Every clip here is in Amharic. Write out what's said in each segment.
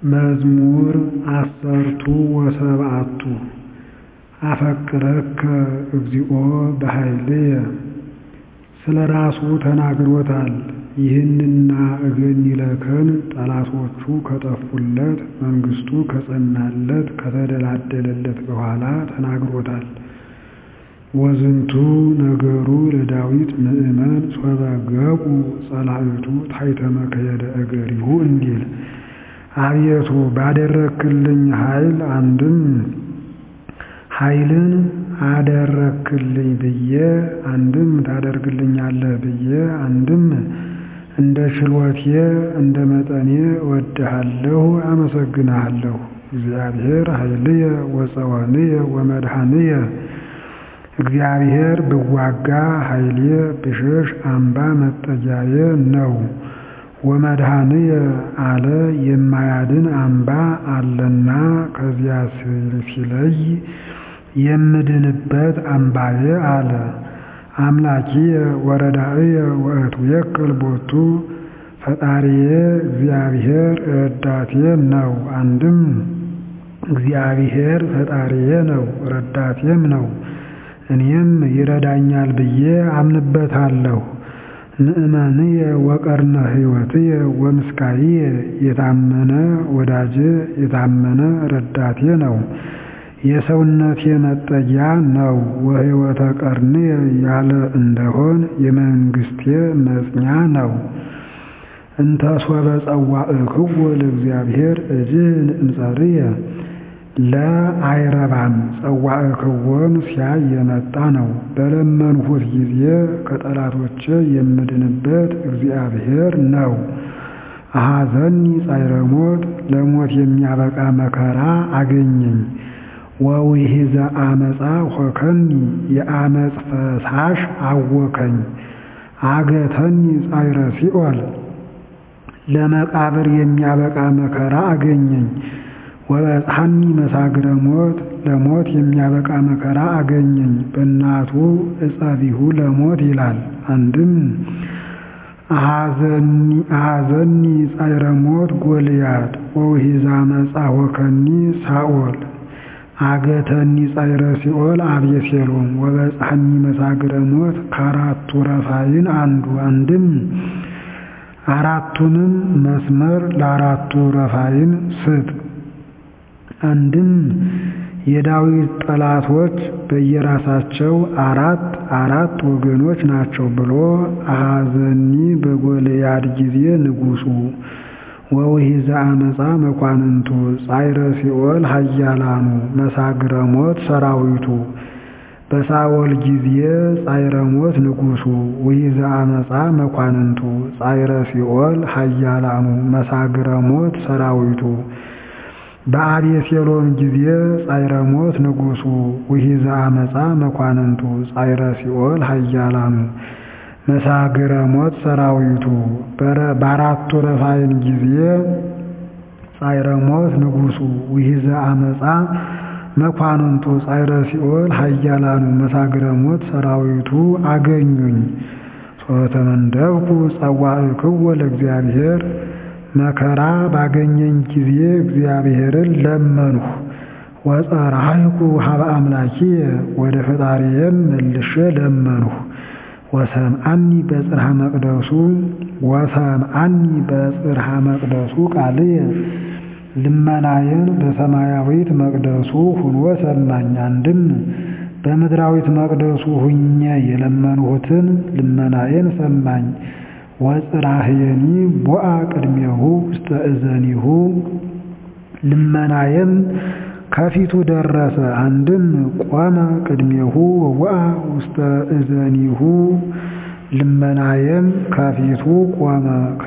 መዝሙር ዐሠርቱ ወሰብዓቱ አፈቅረከ እግዚኦ በኃይልየ ስለ ራሱ ተናግሮታል ይህንና እገኒለከን ጠላቶቹ ከጠፉለት መንግሥቱ ከጸናለት ከተደላደለለት በኋላ ተናግሮታል። ወዝንቱ ነገሩ ለዳዊት ምእመን ሶበ ገቡ ጸላእቱ ታሕተ መክየደ እገሪሁ እንዲል አቤቱ ባደረግክልኝ ኃይል አንድም ኃይልን አደረግክልኝ ብዬ አንድም ታደርግልኛለህ ብዬ አንድም እንደ ችሎቴ እንደ መጠኔ እወድሃለሁ አመሰግንሃለሁ። እግዚአብሔር ኃይልየ ወፀወንየ ወመድኃኒየ እግዚአብሔር ብዋጋ ኃይሌ ብሸሽ አምባ መጠጊያዬ ነው። ወመድኃኒየ አለ የማያድን አምባ አለና ከዚያ ሲለይ የምድንበት አምባዬ አለ። አምላኪየ ወረዳእየ ወእትዌከል ቦቱ ፈጣሪዬ እግዚአብሔር ረዳቴ ነው። አንድም እግዚአብሔር ፈጣሪዬ ነው ረዳቴም ነው። እኔም ይረዳኛል ብዬ አምንበታለሁ። ንዕመንየ ወቀርነ ሕይወትየ ወምስካይየ የታመነ ወዳጄ የታመነ ረዳቴ ነው። የሰውነቴ መጠጊያ ነው። ወሕይወተ ቀርንየ ያለ እንደሆን የመንግሥቴ መጽኛ ነው። እንተ ሶበ ጸዋዕክዎ ለእግዚአብሔር እጅን እምጸርየ ለአይረባም ጸዋዕክዎን ሲያይ የመጣ ነው። በለመንሁት ጊዜ ከጠላቶቼ የምድንበት እግዚአብሔር ነው። አሐዘኒ ጻዕረ ሞት ለሞት የሚያበቃ መከራ አገኘኝ። ወውሒዘ አመፃ ሆከኒ የአመፅ ፈሳሽ አወከኝ። አገተኒ ጻዕረ ሲኦል ለመቃብር የሚያበቃ መከራ አገኘኝ። ወበጽሐኒ መሳግረ ሞት ለሞት የሚያበቃ መከራ አገኘኝ። በእናቱ እጸቢሁ ለሞት ይላል። አንድም አሐዘኒ ጻዕረ ሞት ጎልያድ ወውሒዘ አመፃ ሆከኒ ሳኦል አገተኒ ጻዕረ ሲኦል አቤሴሎም ወበጽሐኒ መሳግረ ሞት ከአራቱ ረፋይን አንዱ አንድም አራቱንም መስመር ለአራቱ ረፋይን ስጥ። አንድም የዳዊት ጠላቶች በየራሳቸው አራት አራት ወገኖች ናቸው ብሎ አሐዘኒ በጎልያድ ጊዜ ንጉሡ ወውሒዘ አመፃ መኳንንቱ ጻዕረ ሲኦል ኃያላኑ መሳግረ ሞት ሰራዊቱ በሳኦል ጊዜ ጻዕረ ሞት ንጉሡ ውሒዘ አመፃ መኳንንቱ ጻዕረ ሲኦል ኃያላኑ መሳግረ ሞት ሰራዊቱ በአቤሴሎም ጊዜ ጻዕረ ሞት ንጉሡ ውሒዘ አመፃ መኳንንቱ ጻዕረ ሲኦል ኃያላኑ መሳግረ ሞት ሰራዊቱ በአራቱ ረፋይን ጊዜ ጻዕረ ሞት ንጉሡ ውሒዘ አመፃ መኳንንቱ ጻዕረ ሲኦል ኃያላኑ መሳግረ ሞት ሰራዊቱ አገኙኝ። ሶተመንደብኩ ጸዋዕክዎ ለእግዚአብሔር መከራ ባገኘኝ ጊዜ እግዚአብሔርን ለመንሁ። ወጸራይኩ ሀበ አምላኪየ ወደ ፈጣሪየም መልሼ ለመንሁ። ወሰምዓኒ በጽርሐ መቅደሱ ወሰምዓኒ በጽርሐ መቅደሱ ቃልየ ልመናዬን በሰማያዊት መቅደሱ ሁኖ ሰማኝ። አንድም በምድራዊት መቅደሱ ሁኜ የለመንሁትን ልመናዬን ሰማኝ። ወጽራህየኒ ቦአ ቅድሜሁ ውስተ እዘኒሁ ልመናዬም ከፊቱ ደረሰ። አንድም ቆመ ቅድሜሁ ወቦአ ውስተ እዘኒሁ ልመናዬም ከፊቱ ቆመ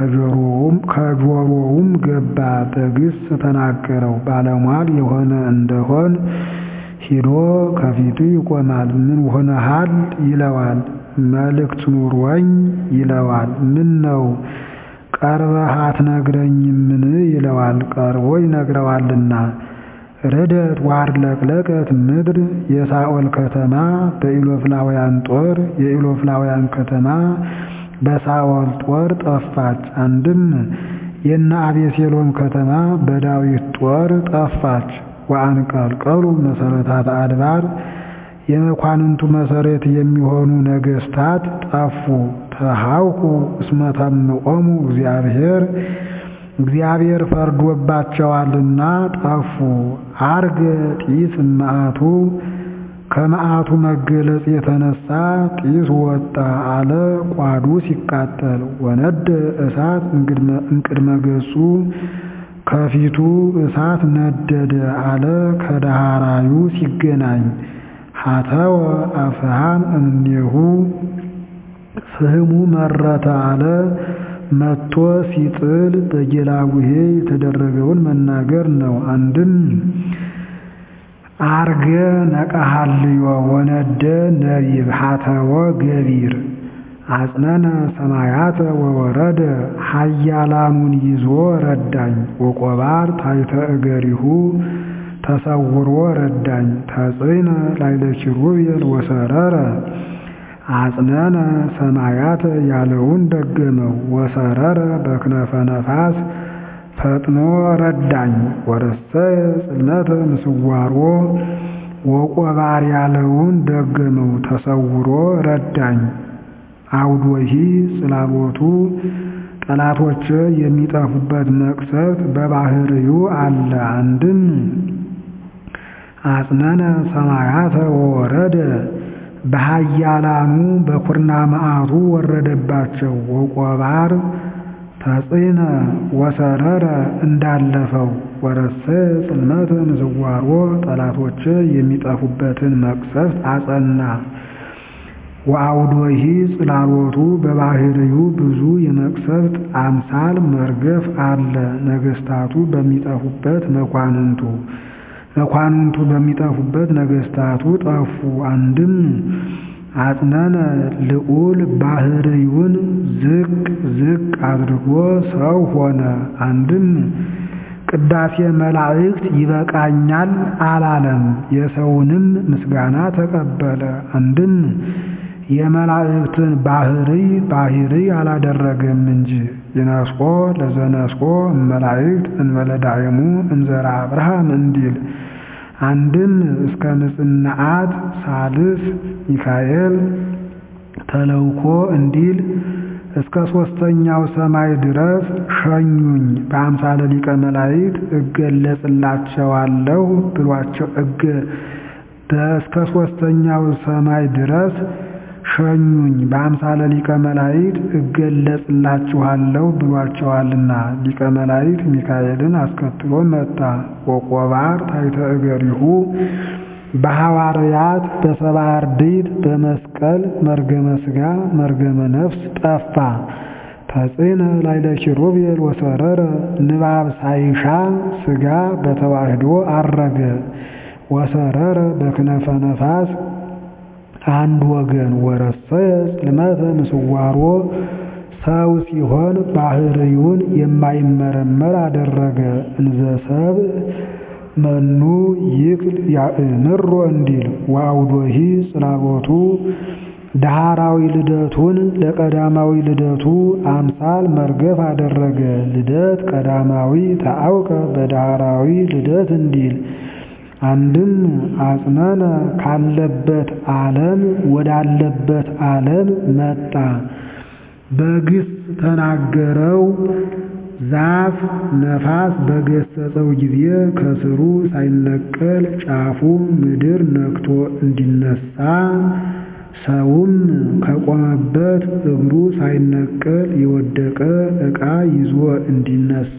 ከጆሮውም ገባ። በግስ ተናገረው ባለሟል የሆነ እንደሆን ሂዶ ከፊቱ ይቆማል። ምን ሆነሃል ይለዋል። መልእክት ኑሮኝ ይለዋል። ምን ነው ቀርበህ አትነግረኝምን ይለዋል። ቀርቦ ይነግረዋልና። ርደት ዋርለቅለቀት ምድር የሳኦል ከተማ በኢሎፍላውያን ጦር የኢሎፍላውያን ከተማ በሳኦል ጦር ጠፋች። አንድም የነ አቤሴሎም ከተማ በዳዊት ጦር ጠፋች። ወአንቀልቀሉ መሰረታት አድባር የመኳንንቱ መሰረት የሚሆኑ ነገስታት ጠፉ። ተሃውኩ እስመ ተምቆሙ እግዚአብሔር እግዚአብሔር ፈርዶባቸዋልና ጠፉ። አርገ ጢስ እመዓቱ ከመዓቱ መገለጽ የተነሳ ጢስ ወጣ አለ ቋዱ ሲቃጠል። ወነደ እሳት እምቅድመ ገጹ ከፊቱ እሳት ነደደ አለ ከዳህራዩ ሲገናኝ። ሀተወ አፍሃም እምኔሁ ፍህሙ መረተ አለ መጥቶ ሲጥል በጌላጉሄ የተደረገውን መናገር ነው። አንድም አርገ ነቀሃልዮ ወነደ ነቢብ ሀተወ ገቢር አጽነነ ሰማያተ ወወረደ ኃያላኑን ይዞ ረዳኝ። ወቆባር ታይተ እገሪሁ ተሰውሮ ረዳኝ። ተጽዕነ ላይለ ኪሩቤል ወሰረረ አጽነነ ሰማያተ ያለውን ደገመው። ወሰረረ በክነፈ ነፋስ ፈጥኖ ረዳኝ። ወረሰየ ጽልመተ ምስዋሮ ወቆባር ያለውን ደገመው። ተሰውሮ ረዳኝ። አውዶሂ ጽላቦቱ ጠላቶች የሚጠፉበት መቅሰፍት በባህርዩ አለ። አንድም አጽነነ ሰማያተ ወወረደ በኃያላኑ በኩርና መዓቱ ወረደባቸው። ወቆባር ተጽዕነ ወሰረረ እንዳለፈው ወረሰ ጽልመተ ምዝዋሮ ጠላቶች የሚጠፉበትን መቅሰፍት አጸና። ወአውዶሂ ጽላሎቱ በባህርዩ ብዙ የመቅሰፍት አምሳል መርገፍ አለ። ነገስታቱ በሚጠፉበት መኳንንቱ መኳንንቱ በሚጠፉበት ነገስታቱ ጠፉ። አንድም አጽነነ ልዑል ባህርዩን ዝቅ ዝቅ አድርጎ ሰው ሆነ። አንድም ቅዳሴ መላእክት ይበቃኛል አላለም፣ የሰውንም ምስጋና ተቀበለ። አንድም የመላእክትን ባህርይ ባህርይ አላደረገም እንጂ ይነስቆ ለዘነስቆ መላእክት እንበለ ዳይሙ እንዘራ አብርሃም እንዲል አንድም እስከ ምጽናዓት ሳልስ ሚካኤል ተለውኮ እንዲል እስከ ሦስተኛው ሰማይ ድረስ ሸኙኝ በአምሳለ ሊቀ መላእክት እገለጽላቸዋለሁ ብሏቸው እገ እስከ ሦስተኛው ሰማይ ድረስ ሸኙኝ በአምሳለ ሊቀ መላእክት እገለጽላችኋለሁ ብሏቸዋልና ሊቀ መላእክት ሚካኤልን አስከትሎ መጣ። ወቆባር ታይተ እገሪሁ በሐዋርያት በሰባ አርድእት በመስቀል መርገመ ሥጋ መርገመ ነፍስ ጠፋ። ተጽዕነ ላይለ ኪሩቤል ወሰረረ ንባብ ሳይሻ ሥጋ በተዋህዶ አረገ። ወሰረረ በክነፈ ነፋስ አንድ ወገን ወረሰየ ጽልመተ ምስዋሮ ሰው ሲሆን ባህርዩን የማይመረመር አደረገ። እንዘ ሰብእ መኑ ይክል ያእምሮ እንዲል ወአውዶሂ ጽላቦቱ ዳህራዊ ልደቱን ለቀዳማዊ ልደቱ አምሳል መርገፍ አደረገ። ልደት ቀዳማዊ ተአውቀ በዳህራዊ ልደት እንዲል አንድም አጽነነ ካለበት ዓለም ወዳለበት ዓለም መጣ። በግስ ተናገረው። ዛፍ ነፋስ በገሰጸው ጊዜ ከስሩ ሳይነቀል ጫፉ ምድር ነክቶ እንዲነሳ ሰውም ከቆመበት እግሩ ሳይነቀል የወደቀ ዕቃ ይዞ እንዲነሳ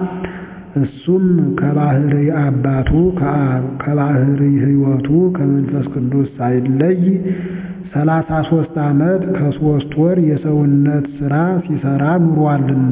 እሱም ከባህርይ አባቱ ከአብ ከባህርይ ሕይወቱ ከመንፈስ ቅዱስ ሳይለይ ሰላሳ ሦስት ዓመት ከሦስት ወር የሰውነት ሥራ ሲሠራ ኑሯልና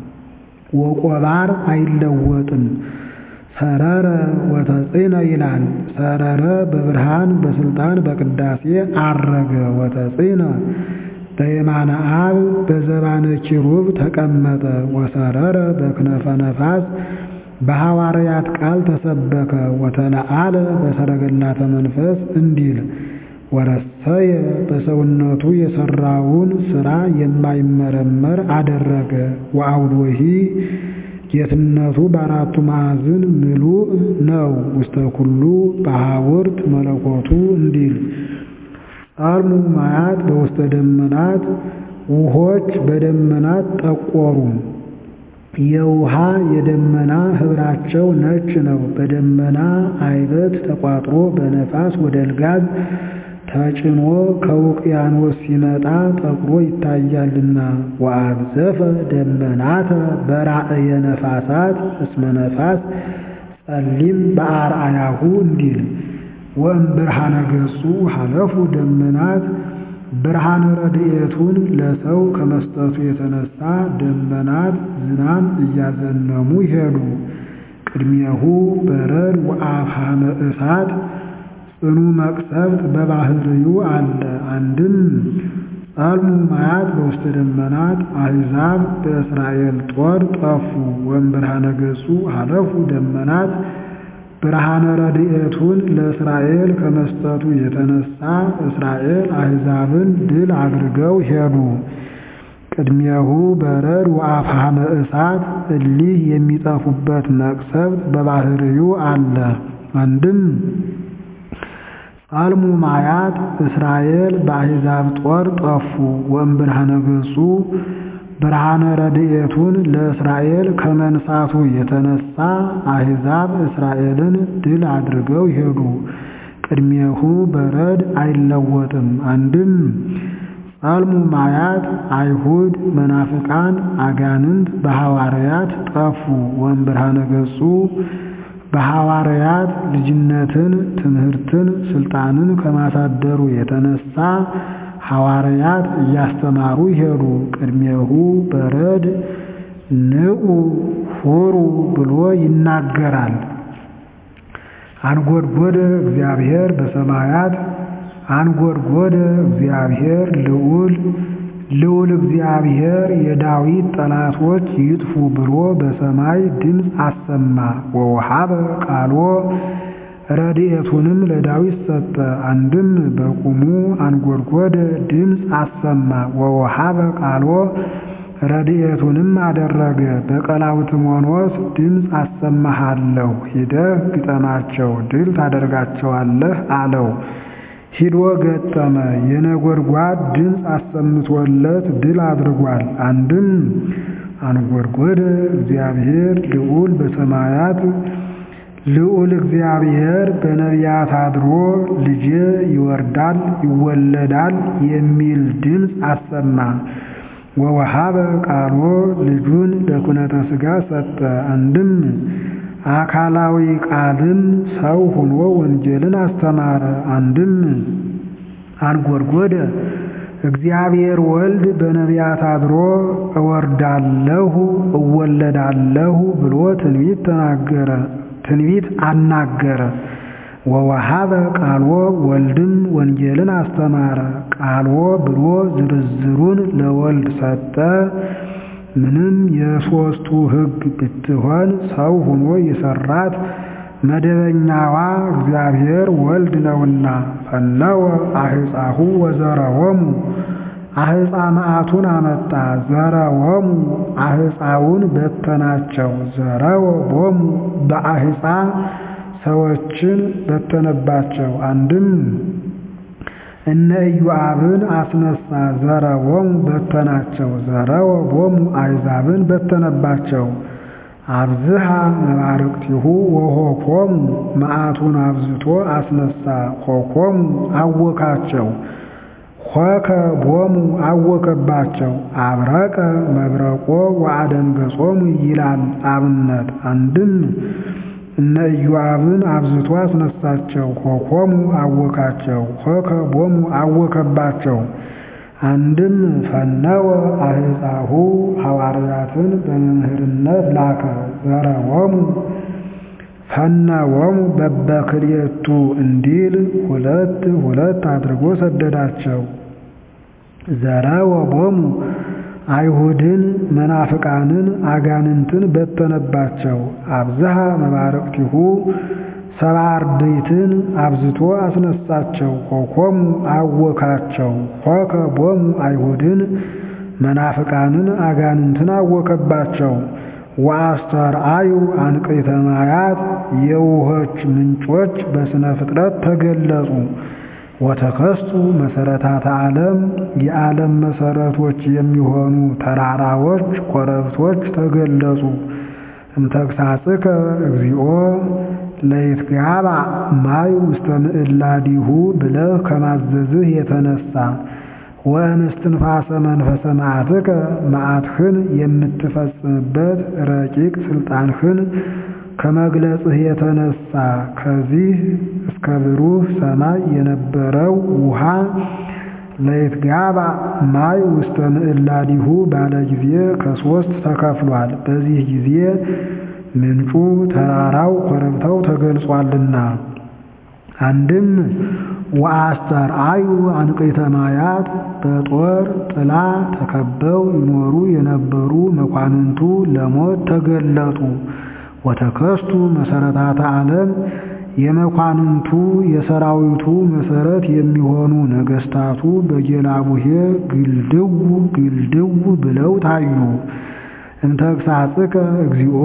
ወቆባር አይለወጥም። ሰረረ ወተጽእነ ይላል። ሰረረ በብርሃን በስልጣን በቅዳሴ አረገ። ወተጽእነ በየማነ አብ በዘባነ ኪሩብ ተቀመጠ። ወሰረረ በክነፈ ነፋስ በሐዋርያት ቃል ተሰበከ። ወተለአለ በሰረገላተ መንፈስ እንዲል ወረሰየ በሰውነቱ የሠራውን ሥራ የማይመረመር አደረገ። ወአውዶሂ ጌትነቱ በአራቱ ማዕዝን ምሉእ ነው። ውስተ ኩሉ በሀውርት መለኮቱ እንዲል ጻልሙ ማያት በውስተ ደመናት ውሆች በደመናት ጠቆሩ። የውሃ የደመና ኅብራቸው ነጭ ነው። በደመና አይበት ተቋጥሮ በነፋስ ወደ ልጋግ ተጭኖ ከውቅያኖስ ሲመጣ ጠቁሮ ይታያልና። ወአብዘፈ ደመናተ በራእየ ነፋሳት እስመ ነፋስ ጸሊም በአርአያሁ እንዲል ወእምብርሃነ ገጹ ሀለፉ ደመናት ብርሃነ ረድኤቱን ለሰው ከመስጠቱ የተነሳ ደመናት ዝናም እያዘነሙ ይሄዱ። ቅድሜሁ በረድ ወአፍሃመ እሳት ጽኑ መቅሰፍት በባህርዩ አለ። አንድም ጻልሙ ማያት በውስተ ደመናት አሕዛብ በእስራኤል ጦር ጠፉ። ወእምብርሃነ ገጹ ሀለፉ ደመናት ብርሃነ ረድኤቱን ለእስራኤል ከመስጠቱ የተነሳ እስራኤል አሕዛብን ድል አድርገው ሄዱ። ቅድሜሁ በረድ ወአፍሃመ እሳት እሊህ የሚጠፉበት መቅሰፍት በባህርዩ አለ። አንድም ጻልሙ ማያት እስራኤል በአሕዛብ ጦር ጠፉ። ወእምብርሃነ ገጹ ብርሃነ ረድኤቱን ለእስራኤል ከመንሳቱ የተነሳ አሕዛብ እስራኤልን ድል አድርገው ሄዱ። ቅድሜሁ በረድ አይለወጥም። አንድም ጻልሙ ማያት አይሁድ መናፍቃን አጋንንት በሐዋርያት ጠፉ። ወእምብርሃነ ገጹ በሐዋርያት ልጅነትን፣ ትምህርትን፣ ስልጣንን ከማሳደሩ የተነሳ ሐዋርያት እያስተማሩ ይሄዱ። ቅድሜሁ በረድ ንዑ ሁሩ ብሎ ይናገራል። አንጎድጎደ እግዚአብሔር በሰማያት አንጎድጎደ እግዚአብሔር ልዑል ልዑል እግዚአብሔር የዳዊት ጠላቶች ይጥፉ ብሎ በሰማይ ድምፅ አሰማ። ወውሃበ ቃሎ ረድኤቱንም ለዳዊት ሰጠ። አንድም በቁሙ አንጎድጎደ ድምፅ አሰማ። ወውሃበ ቃሎ ረድኤቱንም አደረገ። በቀላውትሞኖስ ድምፅ አሰማሃለሁ፣ ሂደህ ግጠማቸው፣ ድል ታደርጋቸዋለህ አለው። ሂዶ ገጠመ። የነጎድጓድ ድምፅ አሰምቶለት ድል አድርጓል። አንድም አንጎድጎደ እግዚአብሔር ልዑል በሰማያት ልዑል እግዚአብሔር በነቢያት አድሮ ልጄ ይወርዳል ይወለዳል የሚል ድምፅ አሰማ። ወወሃበ ቃሎ ልጁን ለኩነተ ሥጋ ሰጠ። አንድም አካላዊ ቃልም ሰው ሆኖ ወንጌልን አስተማረ። አንድም አንጎድጎደ እግዚአብሔር ወልድ በነቢያት አድሮ እወርዳለሁ እወለዳለሁ ብሎ ትንቢት ተናገረ ትንቢት አናገረ። ወወሃበ ቃልዎ ወልድም ወንጌልን አስተማረ። ቃልዎ ብሎ ዝርዝሩን ለወልድ ሰጠ። ምንም የሦስቱ ሕግ ብትሆን ሰው ሆኖ የሰራት መደበኛዋ እግዚአብሔር ወልድ ነውና። ፈነወ አሕፃሁ ወዘረወሙ አሕፃ መዓቱን አመጣ። ዘረወሙ አሕፃውን በተናቸው። ዘረወ ቦሙ በአሕፃ ሰዎችን በተነባቸው። አንድም እነ ኢዮአብን አስነሳ። ዘረወሙ በተናቸው። ዘረወ ቦሙ አሕዛብን በተነባቸው። አብዝሃ መባርቅቲሁ ወሆኮሙ መዓቱን አብዝቶ አስነሳ። ሆኮሙ አወካቸው። ሆከ ቦሙ አወከባቸው። አብረቀ መብረቆ ወአደንገጾሙ ይላል አብነት። አንድም እነ ኢዮአብን አብዝቶ አስነሳቸው። ሆኮሙ አወካቸው። ሆከ ቦሙ አወከባቸው። አንድም ፈነወ አሕፃሁ ሐዋርያትን በመምህርነት ላከ። ዘረወሙ ፈነወሙ በበክልኤቱ እንዲል ሁለት ሁለት አድርጎ ሰደዳቸው። ዘረወ ቦሙ አይሁድን መናፍቃንን አጋንንትን በተነባቸው። አብዝሃ መባርቅቲሁ ሰባ አርድእትን አብዝቶ አስነሳቸው። ሆኮሙ አወካቸው። ሆከ ቦሙ አይሁድን መናፍቃንን አጋንንትን አወከባቸው። ወአስተርአዩ አንቅዕተ ማያት የውኆች ምንጮች በሥነ ፍጥረት ተገለጹ። ወተከስቱ መሠረታተ ዓለም የዓለም መሠረቶች የሚሆኑ ተራራዎች፣ ኮረብቶች ተገለጹ። እምተግሣጽከ እግዚኦ ለይትጋባ ማይ ውስተ ምዕላዲሁ ብለህ ከማዘዝህ የተነሳ ወእምስትንፋሰ መንፈሰ መዓትከ መዓትህን የምትፈጽምበት ረቂቅ ሥልጣንህን ከመግለጽህ የተነሳ ከዚህ እስከ ብሩህ ሰማይ የነበረው ውሃ ለይትጋባ ማይ ውስተ ምዕላዲሁ ባለ ጊዜ ከሦስት ተከፍሏል። በዚህ ጊዜ ምንጩ፣ ተራራው፣ ኮረብታው ተገልጿልና። አንድም ወአስተርአዩ አንቅዕተ ማያት በጦር ጥላ ተከበው ይኖሩ የነበሩ መኳንንቱ ለሞት ተገለጡ። ወተከስቱ መሠረታተ ዓለም የመኳንንቱ የሰራዊቱ መሠረት የሚሆኑ ነገሥታቱ በጌላቡሄ ግልድው ግልድው ብለው ታዩ። እምተግሣጽከ እግዚኦ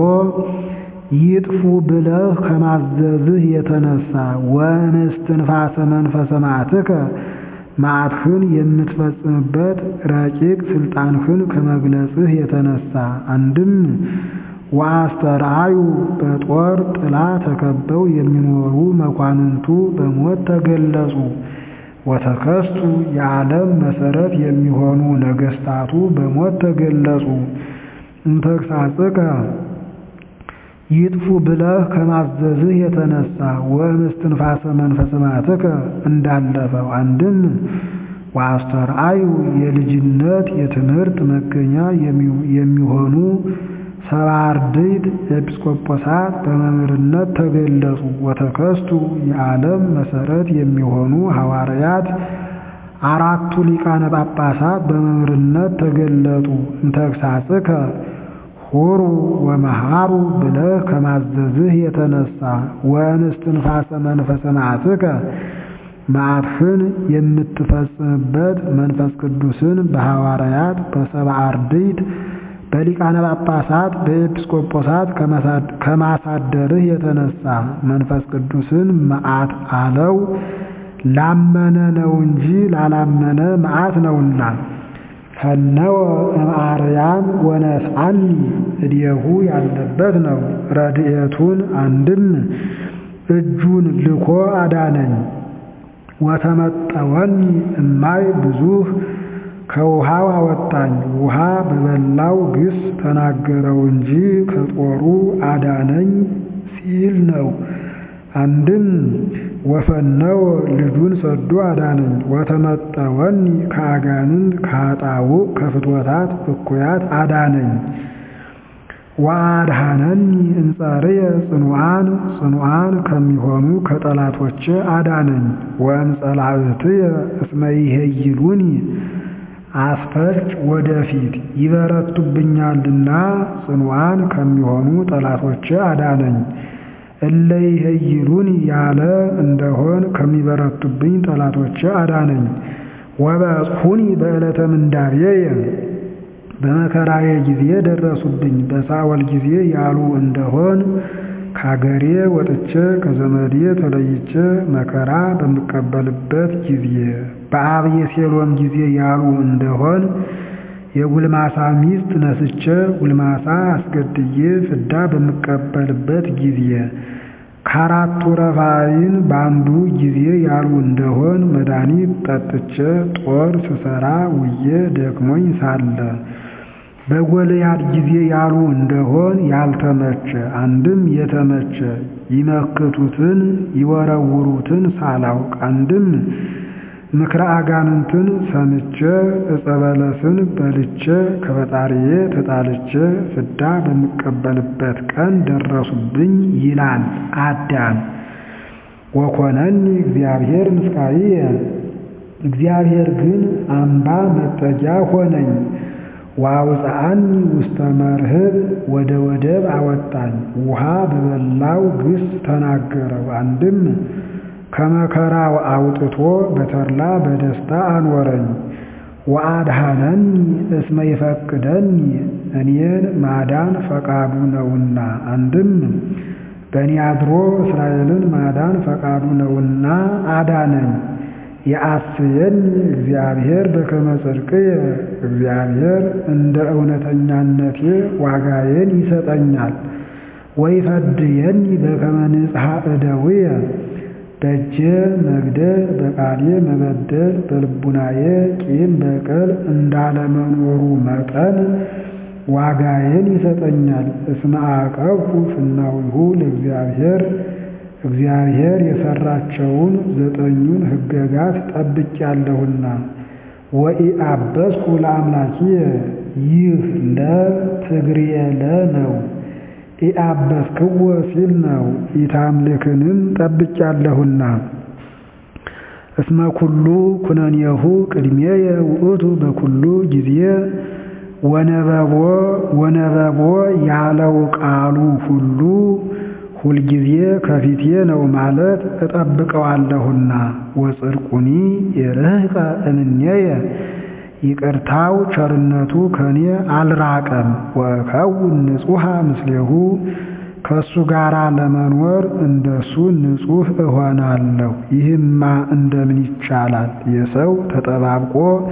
ይጥፉ ብለህ ከማዘዝህ የተነሳ ወእምስትንፋሰ መንፈሰ መዓትከ መዓትህን የምትፈጽምበት ረቂቅ ሥልጣንህን ከመግለጽህ የተነሳ አንድም ወአስተርአዩ በጦር ጥላ ተከበው የሚኖሩ መኳንንቱ በሞት ተገለጹ። ወተከስቱ የዓለም መሠረት የሚሆኑ ነገሥታቱ በሞት ተገለጹ። እምተግሣጽከ ይጥፉ ብለህ ከማዘዝህ የተነሳ ወእምስትንፋሰ መንፈሰ መዓትከ እንዳለፈው አንድም ወአስተርአዩ የልጅነት የትምህርት መገኛ የሚሆኑ ሰባ አርድእት ኤጲስቆጶሳት በመምህርነት ተገለጹ። ወተከስቱ የዓለም መሠረት የሚሆኑ ሐዋርያት አራቱ ሊቃነ ጳጳሳት በመምህርነት ተገለጡ። እንተግሣጽከ ሁሩ ወመሃሩ ብለህ ከማዘዝህ የተነሳ ወእምስትንፋሰ መንፈሰ መዓትከ መዓትህን የምትፈጽምበት መንፈስ ቅዱስን በሐዋርያት በሰባ አርድእት በሊቃነ ጳጳሳት በኤጲስቆጶሳት ከማሳደርህ የተነሳ መንፈስ ቅዱስን መዓት አለው። ላመነ ነው እንጂ ላላመነ መዓት ነውና። ፈነወ እምአርያም ወነስአኒ እዴሁ ያለበት ነው። ረድኤቱን አንድም እጁን ልኮ አዳነኝ። ወተመጠወኒ እማይ ብዙህ ከውሃው አወጣኝ። ውሃ በበላው ግስ ተናገረው እንጂ ከጦሩ አዳነኝ ሲል ነው። አንድም ወፈነወ ልጁን ሰዶ አዳነኝ። ወተመጠወኒ ከአጋንንት ከኃጣውእ ከፍትወታት እኩያት አዳነኝ። ወአድኀነኒ እምጸርየ ጽኑዓን ጽኑዓን ከሚሆኑ ከጠላቶቼ አዳነኝ። ወእምጸላእትየ እስመ ይሄይሉኒ አስፈጭ ወደፊት ይበረቱብኛልና ጽኑዓን ከሚሆኑ ጠላቶቼ አዳነኝ። እለ ይሄይሉኒ ያለ እንደሆን ከሚበረቱብኝ ጠላቶቼ አዳነኝ። ወበጽሑኒ በዕለተ ምንዳቤየ በመከራዬ ጊዜ ደረሱብኝ። በሳወል ጊዜ ያሉ እንደሆን ከአገሬ ወጥቼ ከዘመዴ ተለይቼ መከራ በምቀበልበት ጊዜ በአብየሴሎም ጊዜ ያሉ እንደሆን የጉልማሳ ሚስት ነስቼ ጉልማሳ አስገድዬ ፍዳ በምቀበልበት ጊዜ ከአራቱ ረፋይን በአንዱ ጊዜ ያሉ እንደሆን መድኃኒት ጠጥቼ ጦር ስሰራ ውዬ ደክሞኝ ሳለ በጎልያድ ጊዜ ያሉ እንደሆን ያልተመቸ አንድም የተመቸ ይመክቱትን ይወረውሩትን ሳላውቅ አንድም ምክረ አጋንንትን ሰምቼ ዕፀ በለስን በልቼ ከፈጣሪዬ ተጣልቼ ፍዳ በምቀበልበት ቀን ደረሱብኝ ይላል አዳም። ወኮነኒ እግዚአብሔር ምስካየ እግዚአብሔር ግን አምባ መጠጊያ ሆነኝ። ወአውፅአኒ ውስተ መርህብ ወደ ወደብ አወጣኝ። ውሃ በበላው ግስ ተናገረው። አንድም ከመከራው አውጥቶ በተድላ በደስታ አኖረኝ። ወአድኀነኒ እስመ ይፈቅደኒ እኔን ማዳን ፈቃዱ ነውና። አንድም በእኔ አድሮ እስራኤልን ማዳን ፈቃዱ ነውና አዳነኝ። የአስየኒ እግዚአብሔር በከመ ጽድቅየ እግዚአብሔር እንደ እውነተኛነቴ ዋጋዬን ይሰጠኛል። ወይፈድየኒ በከመ ንጽሐ እደውየ በእጄ መግደል በቃሌ መበደል በልቡናዬ ቂም በቀል እንዳለመኖሩ መጠን ዋጋዬን ይሰጠኛል። እስመ አቀብኩ ፍናዊሁ ለእግዚአብሔር እግዚአብሔር የሰራቸውን ዘጠኙን ሕገጋት ጠብቄያለሁና። ወኢአበስኩ ለአምላኪየ ይህ ለትግርየ ለ ነው። ኢአበስክዎ ሲል ነው። ኢታምልክንም ጠብቄያለሁና። እስመ ኩሉ ኩነኔሁ ቅድሜየ ውእቱ በኩሉ ጊዜ ወነበቦ ወነበቦ ያለው ቃሉ ሁሉ ሁልጊዜ ከፊቴ ነው ማለት እጠብቀዋለሁና። ወጽድቁኒ የርህቀ እምኔየ ይቅርታው ቸርነቱ ከኔ አልራቀም። ወእከውን ንጹሐ ምስሌሁ ከእሱ ጋር ለመኖር እንደሱ ንጹሕ እሆናለሁ። ይህማ እንደምን ይቻላል? የሰው ተጠባብቆ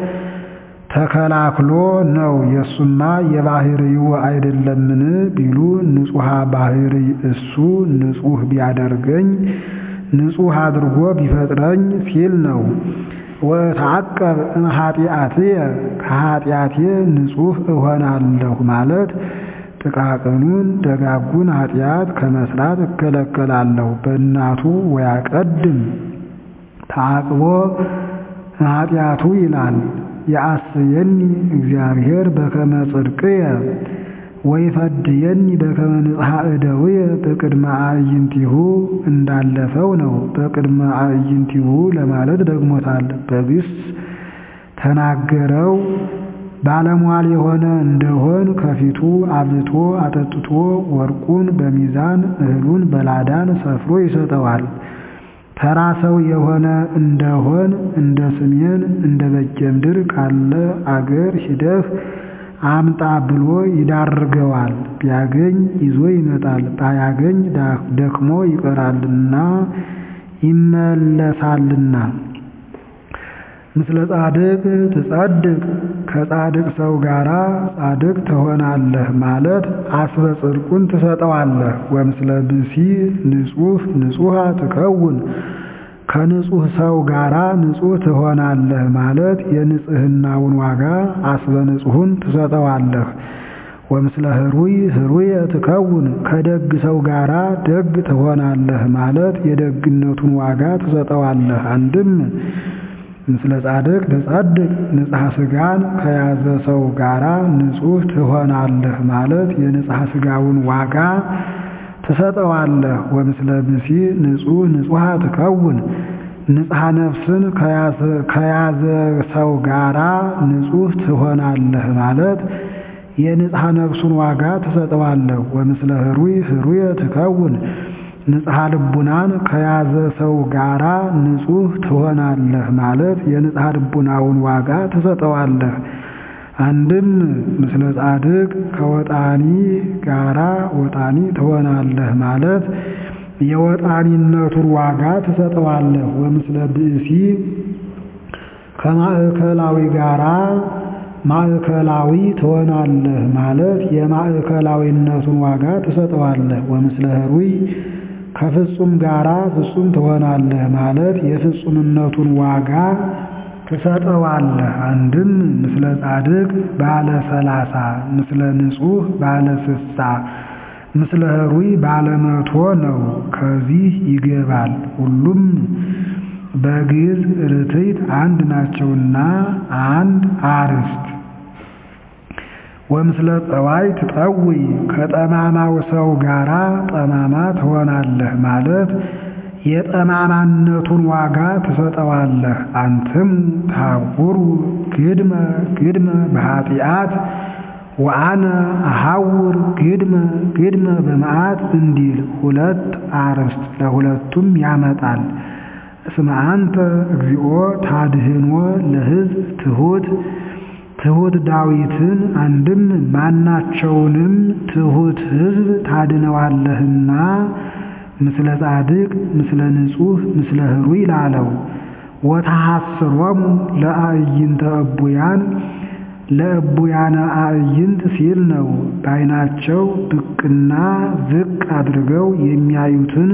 ተከላክሎ ነው። የእሱማ የባህርይው አይደለምን ቢሉ ንጹሐ ባህርይ እሱ ንጹሕ ቢያደርገኝ ንጹሕ አድርጎ ቢፈጥረኝ ሲል ነው። ወተዐቀብ እምኃጢአትየ ከኃጢአቴ ንጹሕ እሆናለሁ ማለት ጥቃቅኑን ደጋጉን ኃጢአት ከመስራት እከለከላለሁ። በእናቱ ወያቀድም ተዐቅቦ ኃጢአቱ ይላል። የአስየኒ እግዚአብሔር በከመ ጽድቅየ ወይፈድየኒ በከመ ንጽሐ እደውየ በቅድመ አዕይንቲሁ እንዳለፈው ነው። በቅድመ አዕይንቲሁ ለማለት ደግሞታል። በግስ ተናገረው ባለሟል የሆነ እንደሆን ከፊቱ አብልቶ አጠጥቶ ወርቁን በሚዛን እህሉን በላዳን ሰፍሮ ይሰጠዋል። ተራ ሰው የሆነ እንደሆን እንደ ስሜን እንደ በጌምድር ካለ አገር ሂደህ አምጣ ብሎ ይዳርገዋል። ቢያገኝ ይዞ ይመጣል፣ ባያገኝ ደክሞ ይቀራልና ይመለሳልና። ምስለ ጻድቅ ትጸድቅ ከጻድቅ ሰው ጋር ጻድቅ ትሆናለህ ማለት አስበ ጽድቁን ትሰጠዋለህ። ወምስለ ብሲ ንጹሕ ንጹሐ ትከውን ከንጹሕ ሰው ጋራ ንጹሕ ትሆናለህ ማለት የንጽህናውን ዋጋ አስበ ንጹሑን ትሰጠዋለህ። ወምስለ ህሩይ ህሩየ ትከውን ከደግ ሰው ጋራ ደግ ትሆናለህ ማለት የደግነቱን ዋጋ ትሰጠዋለህ። አንድም ምስለ ጻድቅ ትጸድቅ ንጽሐ ሥጋን ከያዘ ሰው ጋራ ንጹሕ ትሆናለህ ማለት የንጽሐ ሥጋውን ዋጋ ትሰጠዋለህ። ወምስለ ብሲ ንጹሕ ንጹሐ ትከውን ንጽሐ ነፍስን ከያዘ ሰው ጋራ ንጹሕ ትሆናለህ ማለት የንጽሐ ነፍሱን ዋጋ ትሰጠዋለህ። ወምስለ ህሩይ ህሩየ ትከውን ንጽሐ ልቡናን ከያዘ ሰው ጋራ ንጹሕ ትሆናለህ ማለት የንጽሐ ልቡናውን ዋጋ ትሰጠዋለህ። አንድም ምስለ ጻድቅ ከወጣኒ ጋራ ወጣኒ ትሆናለህ ማለት የወጣኒነቱን ዋጋ ትሰጠዋለህ። ወምስለ ብእሲ ከማዕከላዊ ጋራ ማዕከላዊ ትሆናለህ ማለት የማዕከላዊነቱን ዋጋ ትሰጠዋለህ። ወምስለ ህሩይ ከፍጹም ጋራ ፍጹም ትሆናለህ ማለት የፍጹምነቱን ዋጋ ትሰጠዋለህ። አንድም ምስለ ጻድቅ ባለ ሰላሳ ምስለ ንጹሕ ባለ ስሳ ምስለ ህሩይ ባለ መቶ ነው። ከዚህ ይገባል። ሁሉም በግዕዝ ርትዕት አንድ ናቸውና አንድ አርዕስት ወምስለ ጠዋይ ትጠውይ ከጠማማው ሰው ጋራ ጠማማ ትሆናለህ ማለት የጠማማነቱን ዋጋ ትሰጠዋለህ። አንትሙ ታውሩ ግድመ ግድመ በኃጢአት ወአነ አሐውር ግድመ ግድመ በመዓት እንዲል ሁለት አርዕስት ለሁለቱም ያመጣል። እስመ አንተ እግዚኦ ታድህኖ ለሕዝብ ትሑት ትሑት ዳዊትን አንድም ማናቸውንም ትሑት ሕዝብ ታድነዋለህና ምስለ ጻድቅ ምስለ ንጹሕ ምስለ ህሩይ ላለው ወተሐስሮሙ ለአዕይንተ እቡያን ለእቡያነ አዕይንት ሲል ነው። በዓይናቸው ብቅና ዝቅ አድርገው የሚያዩትን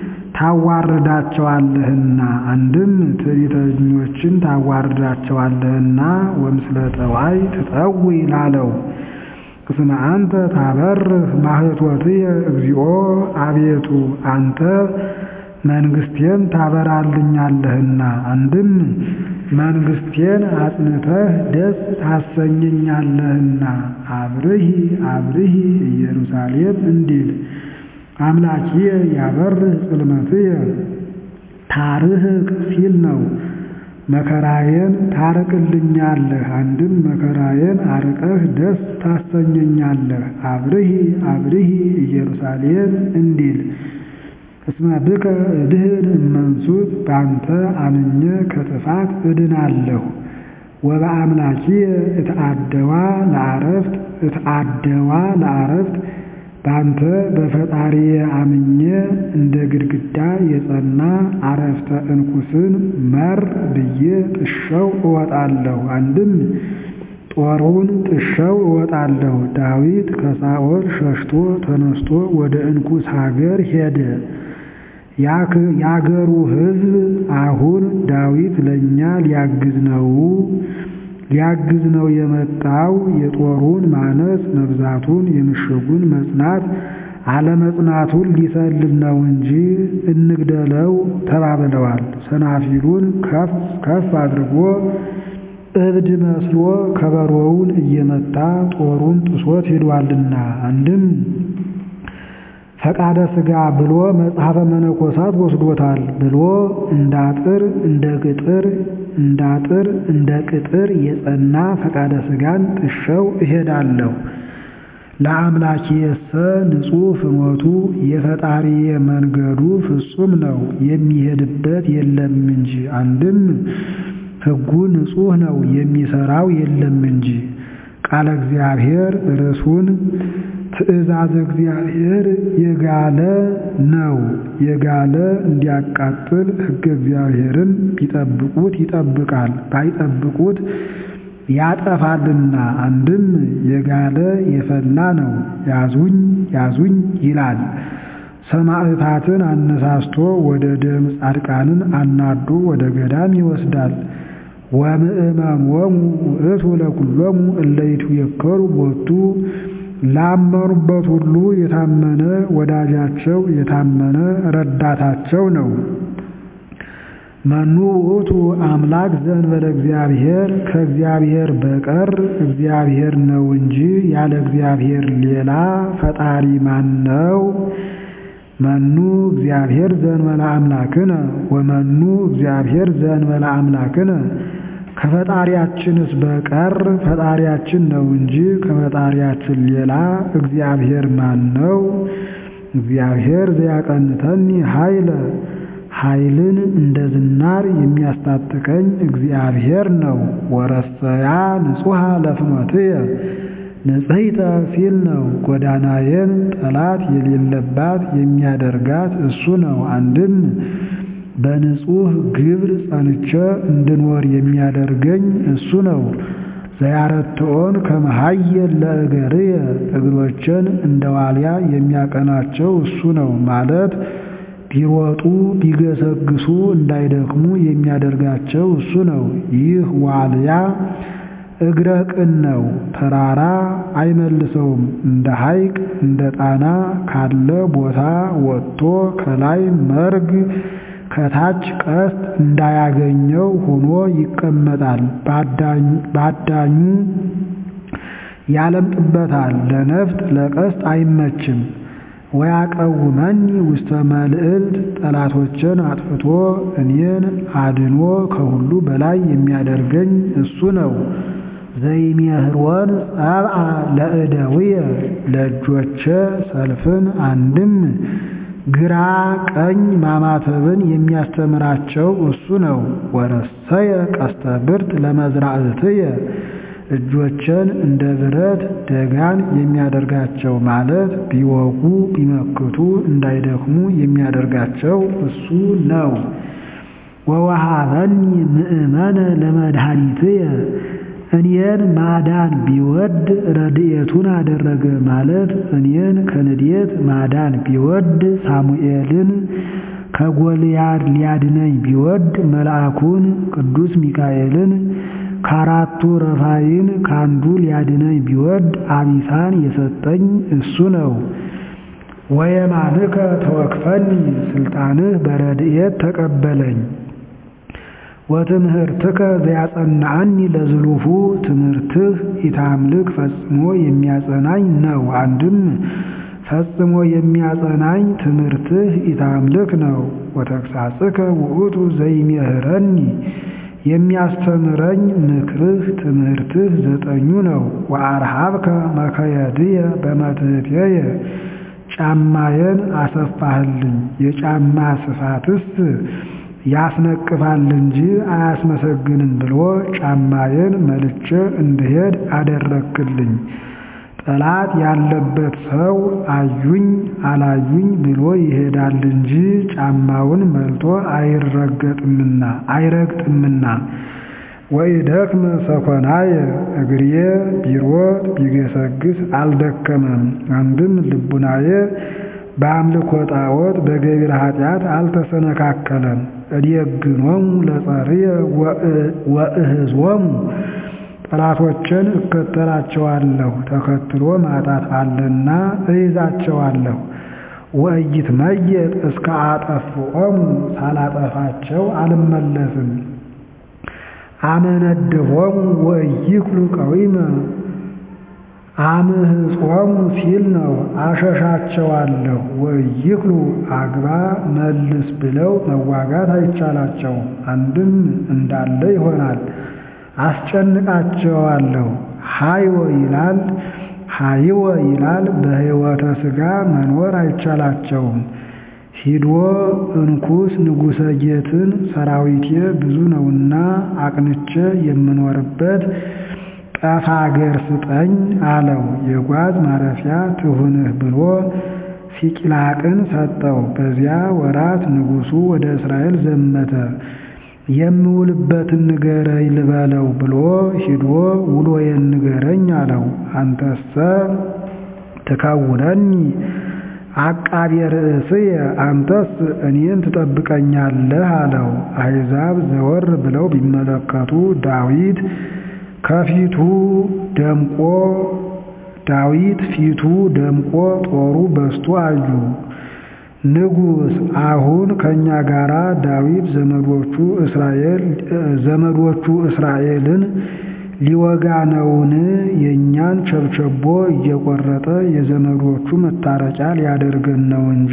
ታዋርዳቸዋለህና አንድም ትዕቢተኞችን ታዋርዳቸዋለህና ወምስለ ጠዋይ ትጠዊ ላለው እስመ አንተ ታበርህ ማህቶትየ እግዚኦ አቤቱ አንተ መንግስቴን ታበራልኛለህና አንድም መንግስቴን አጽንተህ ደስ ታሰኘኛለህና አብርሂ አብርሂ ኢየሩሳሌም እንዲል አምላኪየ ያበርህ ጽልመትየ ታርህቅ ሲል ነው። መከራዬን ታርቅልኛለህ አንድም መከራዬን አርቀህ ደስ ታሰኘኛለህ። አብርሂ አብርሂ ኢየሩሳሌም እንዲል እስመ ብከ እድህን እመንሱት በአንተ አምኜ ከጥፋት እድናለሁ። ወበአምላኪየ እትአደዋ ለአረፍት እትአደዋ ለአረፍት በአንተ በፈጣሪዬ አምኜ እንደ ግድግዳ የጸና አረፍተ እንኩስን መር ብዬ ጥሸው እወጣለሁ። አንድም ጦሩን ጥሸው እወጣለሁ። ዳዊት ከሳኦል ሸሽቶ ተነስቶ ወደ እንኩስ ሀገር ሄደ። የአገሩ ሕዝብ አሁን ዳዊት ለእኛ ሊያግዝ ነው ሊያግዝ ነው የመጣው የጦሩን ማነስ መብዛቱን የምሽጉን መጽናት አለመጽናቱን ሊሰልል ነው እንጂ እንግደለው ተባብለዋል። ሰናፊሉን ከፍ ከፍ አድርጎ እብድ መስሎ ከበሮውን እየመታ ጦሩን ጥሶት ሄዷልና አንድም ፈቃደ ሥጋ ብሎ መጽሐፈ መነኮሳት ወስዶታል ብሎ እንዳጥር እንደ ቅጥር እንዳጥር እንደ ቅጥር የጸና ፈቃደ ሥጋን ጥሸው እሄዳለሁ። ለአምላኪየሰ ንጹሕ ፍኖቱ የፈጣሪዬ መንገዱ ፍጹም ነው የሚሄድበት የለም እንጂ አንድም ሕጉ ንጹሕ ነው የሚሰራው የለም እንጂ ቃለ እግዚአብሔር ርሱን ትእዛዝ እግዚአብሔር የጋለ ነው የጋለ እንዲያቃጥል ሕገ እግዚአብሔርን ቢጠብቁት ይጠብቃል ባይጠብቁት ያጠፋልና አንድም የጋለ የፈላ ነው ያዙኝ ያዙኝ ይላል ሰማዕታትን አነሳስቶ ወደ ደም ጻድቃንን አናዶ ወደ ገዳም ይወስዳል ወምእመሞሙ ውእቱ ለኩሎሙ እለ ይትየከሩ ቦቱ ላመኑበት ሁሉ የታመነ ወዳጃቸው የታመነ ረዳታቸው ነው። መኑ ውእቱ አምላክ ዘእንበለ እግዚአብሔር ከእግዚአብሔር በቀር እግዚአብሔር ነው እንጂ ያለ እግዚአብሔር ሌላ ፈጣሪ ማን ነው? መኑ እግዚአብሔር ዘእንበለ አምላክነ ወመኑ እግዚአብሔር ዘእንበለ አምላክነ ከፈጣሪያችንስ በቀር ፈጣሪያችን ነው እንጂ ከፈጣሪያችን ሌላ እግዚአብሔር ማን ነው? እግዚአብሔር ዘያቀንተኒ ኃይለ ኃይልን እንደ ዝናር የሚያስታጥቀኝ እግዚአብሔር ነው። ወረሰያ ንጹሐ ለፍኖትየ ንጽሕተ ሲል ነው። ጎዳናዬን ጠላት የሌለባት የሚያደርጋት እሱ ነው። አንድም በንጹሕ ግብር ጸንቼ እንድኖር የሚያደርገኝ እሱ ነው። ዘያረትዖን ከመሃየል ለእገርየ እግሮችን እንደ ዋልያ የሚያቀናቸው እሱ ነው ማለት ቢሮጡ ቢገሰግሱ እንዳይደክሙ የሚያደርጋቸው እሱ ነው። ይህ ዋልያ እግረ ቅን ነው፣ ተራራ አይመልሰውም። እንደ ሐይቅ እንደ ጣና ካለ ቦታ ወጥቶ ከላይ መርግ ከታች ቀስት እንዳያገኘው ሆኖ ይቀመጣል። ባዳኙ ያለምጥበታል፣ ለነፍጥ ለቀስት አይመችም። ወያቀውመኒ ውስተ መልዕልት ጠላቶችን አጥፍቶ እኔን አድኖ ከሁሉ በላይ የሚያደርገኝ እሱ ነው። ዘይሜህሮን ጸብአ ለእደውየ ለእጆቼ ሰልፍን አንድም ግራ ቀኝ ማማተብን የሚያስተምራቸው እሱ ነው። ወረሰየ ቀስተ ብርት ለመዝራእትየ እጆችን እንደ ብረት ደጋን የሚያደርጋቸው ማለት ቢወጉ ቢመክቱ እንዳይደክሙ የሚያደርጋቸው እሱ ነው። ወወሃበኒ ምእመነ ለመድኃኒትየ እኔን ማዳን ቢወድ ረድኤቱን አደረገ ማለት እኔን ከንዴት ማዳን ቢወድ ሳሙኤልን ከጎልያድ ሊያድነኝ ቢወድ መልአኩን ቅዱስ ሚካኤልን ከአራቱ ረፋይን ከአንዱ ሊያድነኝ ቢወድ አቢሳን የሰጠኝ እሱ ነው። ወየማንከ ተወክፈኒ ስልጣንህ በረድኤት ተቀበለኝ። ወትምህርትከ ዘያጸናአኒ ለዝሉፉ ትምህርትህ ኢታምልክ ፈጽሞ የሚያጸናኝ ነው። አንድም ፈጽሞ የሚያጸናኝ ትምህርትህ ኢታምልክ ነው። ወተግሳጽከ ውእቱ ዘይሜህረኒ የሚያስተምረኝ ምክርህ ትምህርትህ ዘጠኙ ነው። ወአርሃብከ መከየድየ በመትሕትየ ጫማዬን አሰፋህልኝ። የጫማ ስፋትስ ያስነቅፋል እንጂ አያስመሰግንም ብሎ ጫማዬን መልቼ እንድሄድ አደረክልኝ። ጠላት ያለበት ሰው አዩኝ አላዩኝ ብሎ ይሄዳል እንጂ ጫማውን መልቶ አይረገጥምና አይረግጥምና። ወኢደክመ ሰኮናየ እግሬ ቢሮጥ ቢገሰግስ አልደከመም። አንድም ልቡናዬ በአምልኮ ጣዖት በገቢረ ኃጢአት አልተሰነካከለም። እዴግኖሙ ለጸርየ ወእህዝዎሙ ጠላቶችን እከተላቸዋለሁ። ተከትሎ ማጣት አለና እይዛቸዋለሁ። ወኢይትመየጥ እስከ አጠፍኦሙ ሳላጠፋቸው አልመለስም። አመነድቦሙ ወኢይክሉ ቀዊመ አምህጾሙ ሲል ነው። አሸሻቸዋለሁ። ወኢይክሉ አግባ መልስ ብለው መዋጋት አይቻላቸውም። አንድም እንዳለ ይሆናል። አስጨንቃቸዋለሁ። ሀይወ ይላል ሀይወ ይላል በሕይወተ ሥጋ መኖር አይቻላቸውም። ሂዶ እንኩስ ንጉሠ ጌትን ሰራዊቴ ብዙ ነውና አቅንቼ የምኖርበት ጠፋ አገር ስጠኝ አለው። የጓዝ ማረፊያ ትሁንህ ብሎ ሲቅላቅን ሰጠው። በዚያ ወራት ንጉሡ ወደ እስራኤል ዘመተ። የምውልበትን ንገረኝ ልበለው ብሎ ሂዶ ውሎዬን ንገረኝ አለው። አንተሰ ትከውነኒ አቃቤ ርእስየ አንተስ እኔን ትጠብቀኛለህ አለው። አሕዛብ ዘወር ብለው ቢመለከቱ ዳዊት ከፊቱ ደምቆ ዳዊት ፊቱ ደምቆ ጦሩ በስቶ አዩ። ንጉሥ አሁን ከእኛ ጋራ ዳዊት ዘመዶቹ እስራኤል ዘመዶቹ እስራኤልን ሊወጋ ነውን? የእኛን ቸብቸቦ እየቆረጠ የዘመዶቹ መታረቂያ ሊያደርገን ነው እንጂ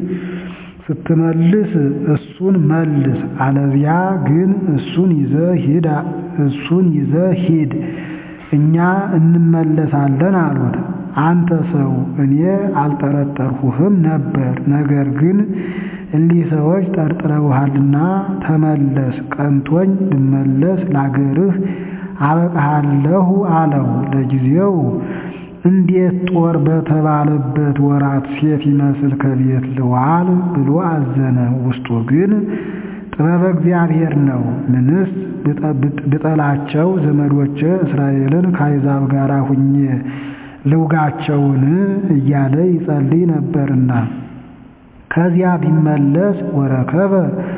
ስትመልስ እሱን መልስ፣ አለዚያ ግን እሱን ይዘህ ሂድ እሱን ይዘህ ሂድ እኛ እንመለሳለን አሉት። አንተ ሰው እኔ አልጠረጠርሁህም ነበር፣ ነገር ግን እሊህ ሰዎች ጠርጥረውሃልና ተመለስ፣ ቀንቶኝ ብመለስ ላገርህ አበቃሃለሁ አለው። ለጊዜው እንዴት ጦር በተባለበት ወራት ሴት ይመስል ከቤት ልዋል ብሎ አዘነ። ውስጡ ግን ጥበበ እግዚአብሔር ነው። ምንስ ብጠላቸው ዘመዶቼ እስራኤልን ከአሕዛብ ጋር ሁኜ ልውጋቸውን እያለ ይጸልይ ነበርና ከዚያ ቢመለስ ወረከበ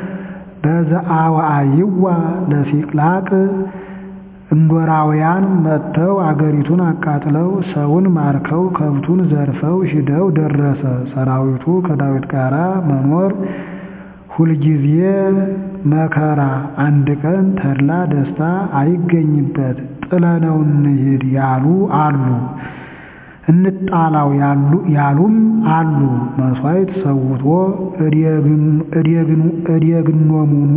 በዘአዋይዋ ለሲቅላቅ እንዶራውያን መጥተው አገሪቱን አቃጥለው ሰውን ማርከው ከብቱን ዘርፈው ሂደው ደረሰ። ሰራዊቱ ከዳዊት ጋር መኖር ሁልጊዜ መከራ፣ አንድ ቀን ተድላ ደስታ አይገኝበት። ጥለነው እንሂድ ያሉ አሉ፣ እንጣላው ያሉም አሉ። መሥዋዕት ሰውቶ እዴግኖሙኑ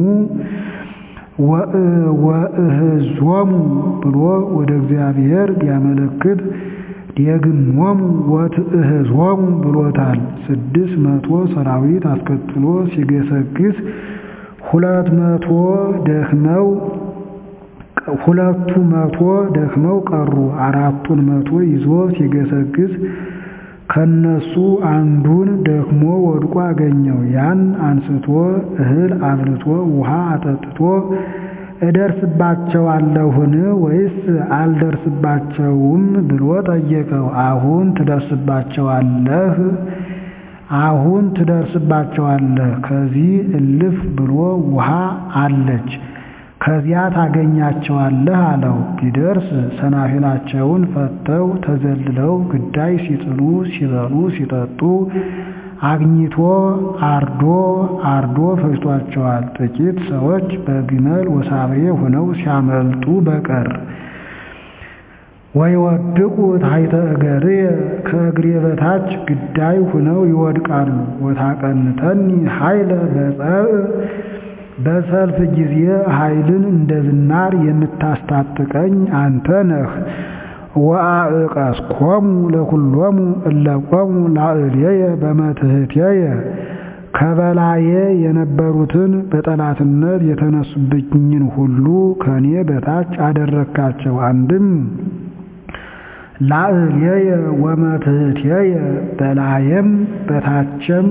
ወእህዞሙ ብሎ ወደ እግዚአብሔር ቢያመለክት ዴግሞሙ ወትእህዞሙ ብሎታል። ስድስት መቶ ሰራዊት አስከትሎ ሲገሰግስ ሁለት መቶ ደክመው ሁለቱ መቶ ደክመው ቀሩ። አራቱን መቶ ይዞ ሲገሰግስ ከነሱ አንዱን ደክሞ ወድቆ አገኘው። ያን አንስቶ እህል አብልቶ ውሃ አጠጥቶ እደርስባቸዋለሁን ወይስ አልደርስባቸውም ብሎ ጠየቀው። አሁን ትደርስባቸዋለህ አሁን ትደርስባቸዋለህ። ከዚህ እልፍ ብሎ ውሃ አለች ከዚያ ታገኛቸዋለህ አለው። ቢደርስ ሰናፊላቸውን ፈተው ተዘልለው ግዳይ ሲጥሉ ሲበሉ ሲጠጡ አግኝቶ አርዶ አርዶ ፈጅቷቸዋል። ጥቂት ሰዎች በግመል ወሳብሬ ሆነው ሲያመልጡ በቀር ወይወድቁ ታሕተ እገርየ ከእግሬ በታች ግዳይ ሆነው ይወድቃሉ። ወታቀንተኒ ኃይለ በጸብእ በሰልፍ ጊዜ ኃይልን እንደ ዝናር የምታስታጥቀኝ አንተ ነህ። ወአዕቀስኮሙ ለኩሎሙ እለ ቆሙ ላዕሌየ በመትሕትየ ከበላዬ የነበሩትን በጠላትነት የተነሱብኝን ሁሉ ከኔ በታች አደረግካቸው። አንድም ላዕሌየ ወመትሕትየ በላየም በታችም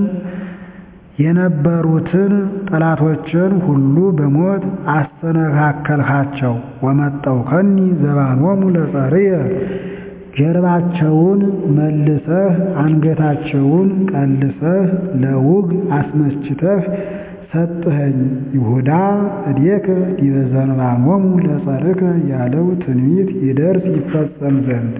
የነበሩትን ጠላቶችን ሁሉ በሞት አስተነካከልካቸው። ወመጠውከኒ ዘባኖሙ ለጸርየ ጀርባቸውን መልሰህ አንገታቸውን ቀልሰህ ለውግ አስመስችተህ ሰጥኸኝ። ይሁዳ እዴከ ዲበ ዘንባኖሙ ለጸርከ ያለው ትንቢት ይደርስ ይፈጸም ዘንድ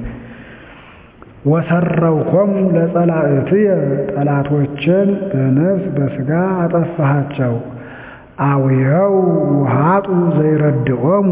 ወሰረውኮሙ ለጸላእትየ ጠላቶችን በነፍስ በሥጋ አጠፋሃቸው። አውየው ውሃጡ ዘይረድኦሙ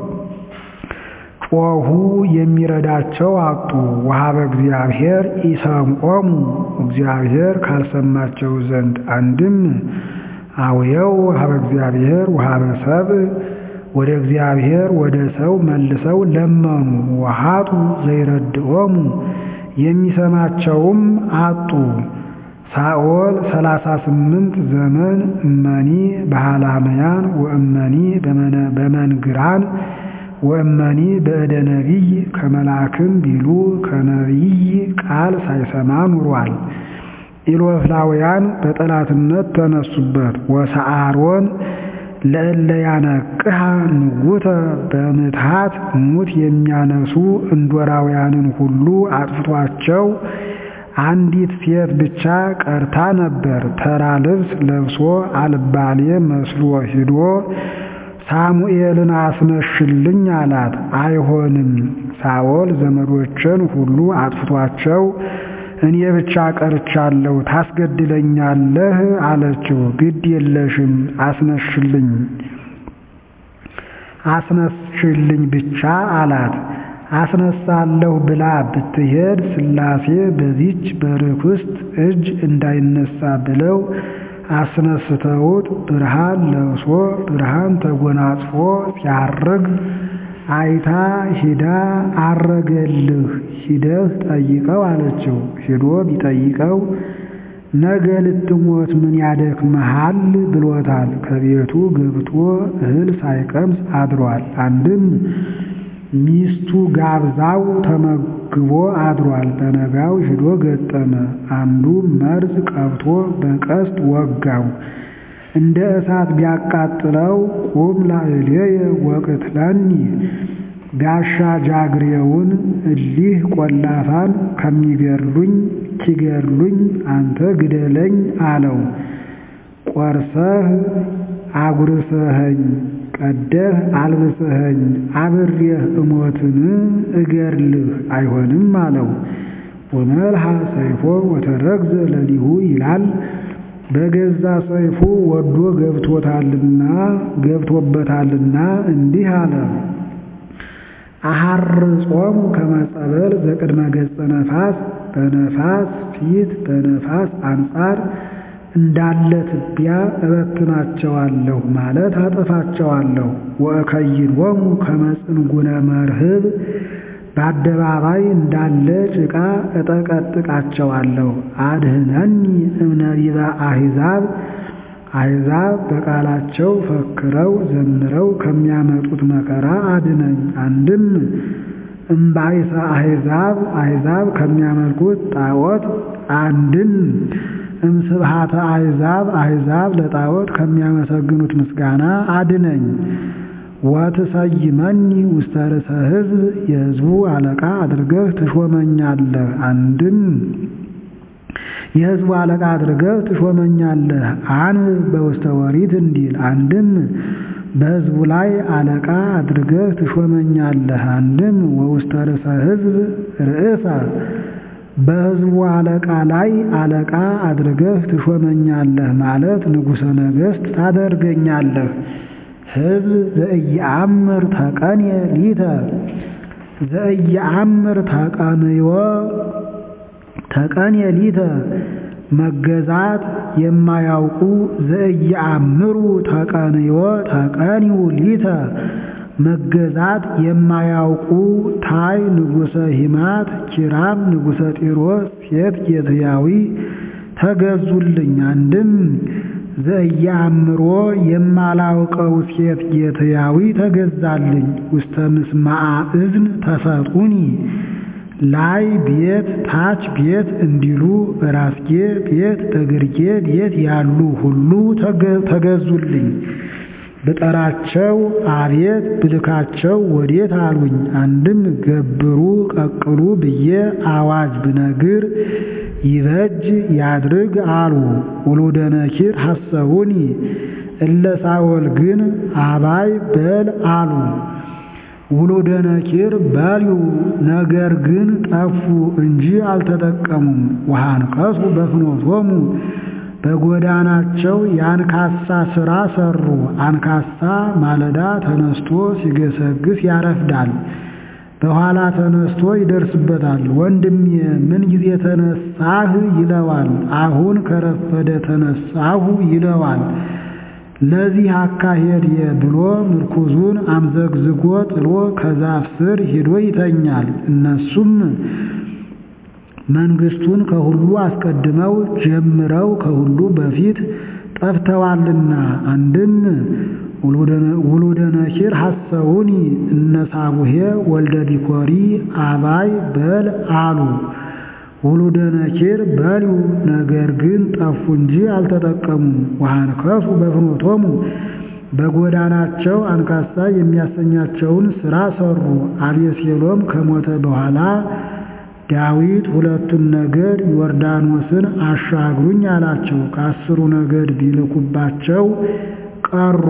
ጮኹ የሚረዳቸው አጡ። ወሀበ እግዚአብሔር ኢሰምዖሙ እግዚአብሔር ካልሰማቸው ዘንድ አንድም አውየው ወሀበ እግዚአብሔር ወሀበ ሰብእ ወደ እግዚአብሔር ወደ ሰው መልሰው ለመኑ። ወሀጡ ዘይረድኦሙ የሚሰማቸውም አጡ። ሳኦል ሰላሳ ስምንት ዘመን እመኒ በሃላመያን ወእመኒ በመንግራን ወእመኒ በእደ ነቢይ ከመላክም ቢሉ ከነቢይ ቃል ሳይሰማ ኑሯል። ኢሎፍላውያን በጠላትነት ተነሱበት። ወሰአሮን ለእለ ያነቅሃ ንጉተ በምትሃት ሙት የሚያነሱ እንዶራውያንን ሁሉ አጥፍቷቸው አንዲት ሴት ብቻ ቀርታ ነበር። ተራ ልብስ ለብሶ አልባሌ መስሎ ሂዶ ሳሙኤልን አስነሽልኝ አላት። አይሆንም፣ ሳኦል ዘመዶችን ሁሉ አጥፍቷቸው እኔ ብቻ ቀርቻለሁ፣ ታስገድለኛለህ አለችው። ግድ የለሽም አስነሽልኝ አስነሽልኝ ብቻ አላት። አስነሳለሁ ብላ ብትሄድ ሥላሴ በዚች በርኩስት እጅ እንዳይነሳ ብለው አስነስተውት ብርሃን ለብሶ ብርሃን ተጎናጽፎ ሲያርግ አይታ ሂዳ አረገልህ ሂደህ ጠይቀው አለችው። ሂዶ ቢጠይቀው ነገ ልትሞት ምን ያደክመሃል ብሎታል። ከቤቱ ገብቶ እህል ሳይቀምስ አድሯል። አንድም ሚስቱ ጋብዛው ተመግቦ አድሯል። በነጋው ሂዶ ገጠመ። አንዱ መርዝ ቀብቶ በቀስት ወጋው። እንደ እሳት ቢያቃጥለው ቁም ላዕሌየ ወቅትለኒ ጋሻ ጃግሬውን እሊህ ቆላፋን ከሚገድሉኝ ኪገድሉኝ አንተ ግደለኝ አለው። ቆርሰህ አጉርሰኸኝ ቀደህ አልብሰኸኝ አብሬህ እሞትን እገድልህ አይሆንም አለው። ወመልሃ ሰይፎ ወተረግዘ ለሊሁ ይላል። በገዛ ሰይፉ ወዶ ገብቶታልና ገብቶበታልና እንዲህ አለ። አሐርጾሙ ከመጸበል ዘቅድመ ገጸ ነፋስ በነፋስ ፊት በነፋስ አንጻር እንዳለ ትቢያ እበትናቸዋለሁ ማለት አጠፋቸዋለሁ። ወእከይድዎሙ ከመ ጽንጉነ መርህብ በአደባባይ እንዳለ ጭቃ እጠቀጥቃቸዋለሁ። አድህነኒ እምነቢበ አሕዛብ አሕዛብ በቃላቸው ፈክረው ዘምረው ከሚያመጡት መከራ አድነኝ። አንድም እምባይሰ አሕዛብ አሕዛብ ከሚያመልኩት ጣዖት አንድም እምስብሃተ አሕዛብ አሕዛብ ለጣዖት ከሚያመሰግኑት ምስጋና አድነኝ። ወትሰይመኒ ውስተ ርእሰ ሕዝብ የሕዝቡ አለቃ አድርገህ ትሾመኛለህ። አንድም የሕዝቡ አለቃ አድርገህ ትሾመኛለህ። አንብብ በውስተ ኦሪት እንዲል አንድም በሕዝቡ ላይ አለቃ አድርገህ ትሾመኛለህ። አንድም ወውስተ ርእሰ ሕዝብ ርእሰ በሕዝቡ አለቃ ላይ አለቃ አድርገህ ትሾመኛለህ ማለት ንጉሠ ነገሥት ታደርገኛለህ። ሕዝብ ዘኢየአምር ተቀንየ ሊተ ዘኢየአምር ተቀንዮ ተቀንየ ሊተ መገዛት የማያውቁ ዘኢየአምሩ ተቀንዮ ተቀንዩ ሊተ መገዛት የማያውቁ ታይ ንጉሠ ሂማት ኪራም ንጉሠ ጢሮስ ሴት ጌትያዊ ተገዙልኝ። አንድም ዘኢየአምሮ የማላውቀው ሴት ጌትያዊ ተገዛልኝ። ውስተ ምስማዓ እዝን ተሰጡኒ ላይ ቤት ታች ቤት እንዲሉ በራስጌ ቤት በግርጌ ቤት ያሉ ሁሉ ተገዙልኝ። ብጠራቸው አቤት ብልካቸው ወዴት አሉኝ። አንድም ገብሩ ቀቅሉ ብዬ አዋጅ ብነግር ይበጅ ያድርግ አሉ። ውሉደ ነኪር ሐሰቡኒ እለ ሳኦል ግን አባይ በል አሉ። ውሉደ ነኪር በልዩ ነገር ግን ጠፉ እንጂ አልተጠቀሙም። ወሃንከሱ በፍኖቶሙ በጎዳናቸው የአንካሳ ሥራ ሰሩ። አንካሳ ማለዳ ተነስቶ ሲገሰግስ ያረፍዳል፣ በኋላ ተነስቶ ይደርስበታል። ወንድሜ ምን ጊዜ ተነሳህ ይለዋል። አሁን ከረፈደ ተነሳሁ ይለዋል። ለዚህ አካሄድ ብሎ ምርኩዙን አምዘግዝጎ ጥሎ ከዛፍ ስር ሂዶ ይተኛል። እነሱም መንግስቱን ከሁሉ አስቀድመው ጀምረው ከሁሉ በፊት ጠፍተዋልና። አንድም ውሉደ ነኪር ሐሰውኒ እነ ሳቡሄ ወልደ ዲኮሪ አባይ በል አሉ። ውሉደ ነኪር በልዩ ነገር ግን ጠፉ እንጂ አልተጠቀሙም። ወሃንከሱ በፍኖቶሙ በጎዳናቸው አንካሳ የሚያሰኛቸውን ሥራ ሰሩ። አቤሴሎም ከሞተ በኋላ ዳዊት ሁለቱን ነገድ ዮርዳኖስን አሻግሩኝ አላቸው። ከአስሩ ነገድ ቢልኩባቸው ቀሩ።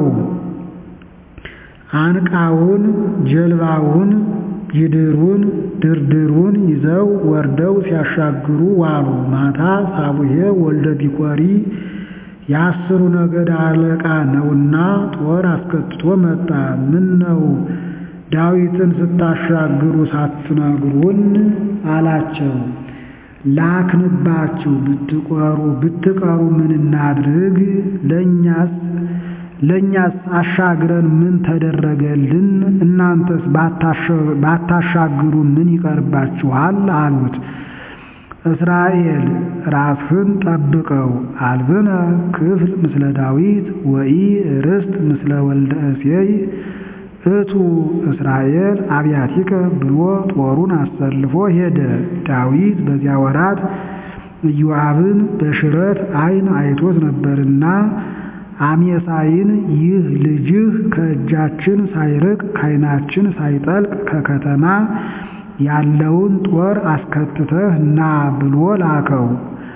አንቃውን፣ ጀልባውን፣ ጅድሩን፣ ድርድሩን ይዘው ወርደው ሲያሻግሩ ዋሉ። ማታ ሳቡሄ ወልደ ቢኮሪ የአስሩ ነገድ አለቃ ነውና ጦር አስከትቶ መጣ። ምን ነው ዳዊትን ስታሻግሩ ሳትነግሩን አላቸው። ላክንባችሁ ብትቆሩ ብትቀሩ ምን እናድርግ? ለእኛስ ለእኛስ አሻግረን ምን ተደረገልን? እናንተስ ባታሻግሩ ምን ይቀርባችኋል? አሉት። እስራኤል ራስህን ጠብቀው አልብነ ክፍል ምስለ ዳዊት ወኢ ርስት ምስለ ወልደ እሴይ እቱ እስራኤል አብያቲከ ብሎ ጦሩን አሰልፎ ሄደ። ዳዊት በዚያ ወራት ኢዮአብን በሽረት ዓይን አይቶት ነበርና አሜሳይን ይህ ልጅህ ከእጃችን ሳይርቅ ከዓይናችን ሳይጠልቅ ከከተማ ያለውን ጦር አስከትተህ ና ብሎ ላከው።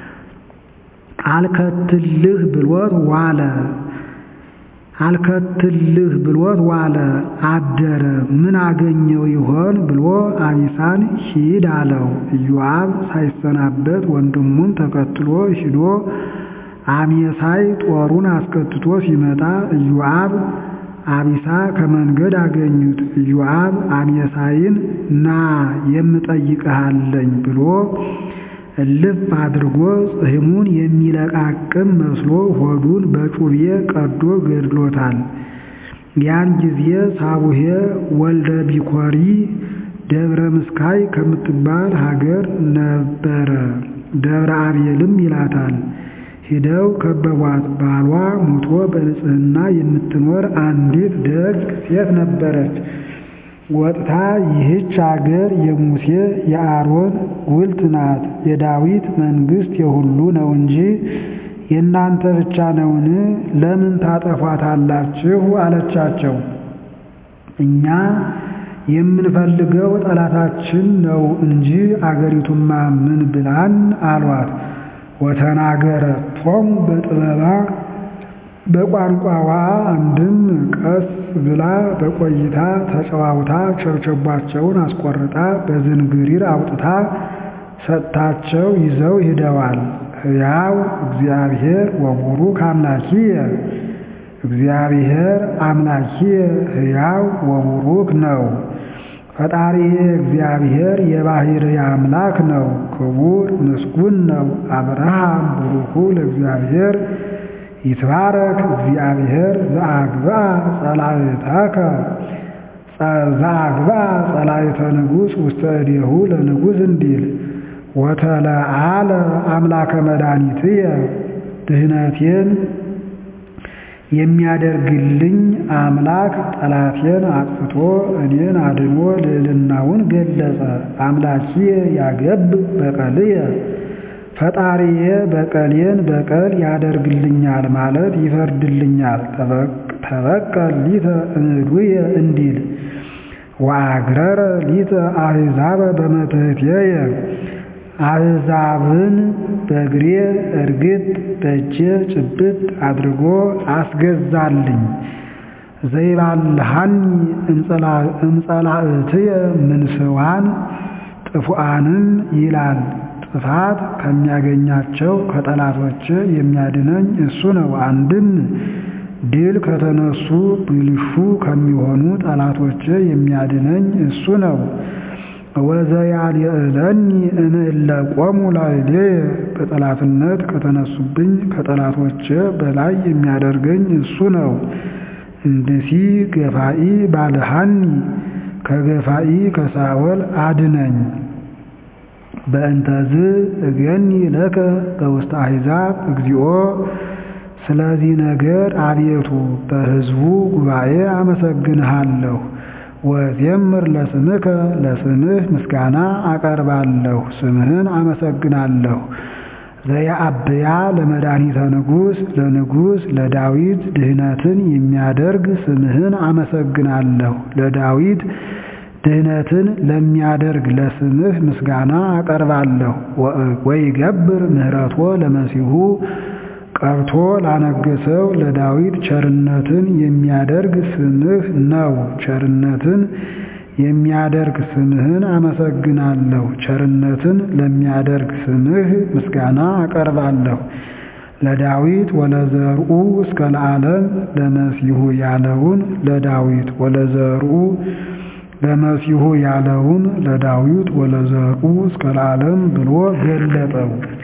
አልከትልህ ብሎት ዋለ አልከትልህ ብሎት ዋለ አደረ። ምን አገኘው ይሆን ብሎ አቢሳን ሂድ አለው። ኢዮአብ ሳይሰናበት ወንድሙን ተከትሎ ሂዶ አሜሳይ ጦሩን አስከትቶ ሲመጣ ኢዮአብ አቢሳ ከመንገድ አገኙት። ኢዮአብ አሜሳይን ና የምጠይቅሃለኝ ብሎ እልፍ አድርጎ ጽሕሙን የሚለቃቅም መስሎ ሆዱን በጩቤ ቀዶ ገድሎታል። ያን ጊዜ ሳቡሄ ወልደ ቢኮሪ ደብረ ምስካይ ከምትባል ሀገር ነበረ። ደብረ አቤልም ይላታል። ሂደው ከበቧት። ባሏ ሞቶ በንጽሕና የምትኖር አንዲት ደግ ሴት ነበረች። ወጥታ ይህች አገር የሙሴ የአሮን ጉልት ናት፣ የዳዊት መንግሥት የሁሉ ነው እንጂ የእናንተ ብቻ ነውን? ለምን ታጠፏታላችሁ? አለቻቸው። እኛ የምንፈልገው ጠላታችን ነው እንጂ አገሪቱማ ምን ብላን አሏት። ወተናገረቶሙ በጥበባ በቋንቋዋ አንድም ቀስ ብላ በቆይታ ተጨዋውታ ቸብቸቧቸውን አስቆርጣ በዝንግሪር አውጥታ ሰጥታቸው ይዘው ሂደዋል። ሕያው እግዚአብሔር ወቡሩክ አምላኪየ እግዚአብሔር አምላኪየ ሕያው ወቡሩክ ነው። ፈጣሪዬ እግዚአብሔር የባሕርይ አምላክ ነው፣ ክቡር ምስጉን ነው። አብርሃም ቡሩኩ ለእግዚአብሔር ይትባረክ እግዚአብሔር ዘአግብአ ጸላእተከ ዘአግብአ ጸላእተ ንጉሥ ውስተ እዴሁ ለንጉሥ እንዲል ወተለዓለ አምላከ መድኃኒትየ ድህነቴን የሚያደርግልኝ አምላክ ጠላቴን አጥፍቶ እኔን አድኖ ልዕልናውን ገለጸ። አምላኪየ ያገብ በቀልየ ፈጣሪዬ በቀሌን በቀል ያደርግልኛል ማለት ይፈርድልኛል። ተበቀል ሊተ እምድውየ እንዲል ወአግረረ ሊተ አሕዛበ በመትሕትየ አሕዛብን በእግሬ እርግጥ በእጄ ጭብጥ አድርጎ አስገዛልኝ። ዘይባልሃኒ እምጸላእትየ ምንስዋን ጥፉአንም ይላል ጥፋት ከሚያገኛቸው ከጠላቶች የሚያድነኝ እሱ ነው። አንድም ድል ከተነሱ ብልሹ ከሚሆኑ ጠላቶች የሚያድነኝ እሱ ነው። ወዘያልዕለኒ እምእለ ቆሙ ላዕሌየ በጠላትነት ከተነሱብኝ ከጠላቶች በላይ የሚያደርገኝ እሱ ነው። እንድሲ ገፋኢ ባልሃኒ ከገፋኢ ከሳወል አድነኝ። በእንተዝ እገኒ ለከ በውስተ አሕዛብ እግዚኦ። ስለዚህ ነገር አቤቱ በሕዝቡ ጉባኤ አመሰግንሃለሁ። ወዜምር ለስምከ ለስምህ ምስጋና አቀርባለሁ፣ ስምህን አመሰግናለሁ። ዘየአብያ ለመድኃኒተ ንጉሥ ለንጉሥ ለዳዊት ድህነትን የሚያደርግ ስምህን አመሰግናለሁ። ለዳዊት ድህነትን ለሚያደርግ ለስምህ ምስጋና አቀርባለሁ። ወይገብር ምህረቶ ለመሲሁ ቀብቶ ላነገሰው ለዳዊት ቸርነትን የሚያደርግ ስምህ ነው። ቸርነትን የሚያደርግ ስምህን አመሰግናለሁ። ቸርነትን ለሚያደርግ ስምህ ምስጋና አቀርባለሁ። ለዳዊት ወለዘርኡ እስከ ለዓለም ለመሲሁ ያለውን ለዳዊት ወለዘርኡ ለመሲሁ ያለውን ለዳዊት ወለዘርኡ እስከ ለዓለም ብሎ ገለጠው።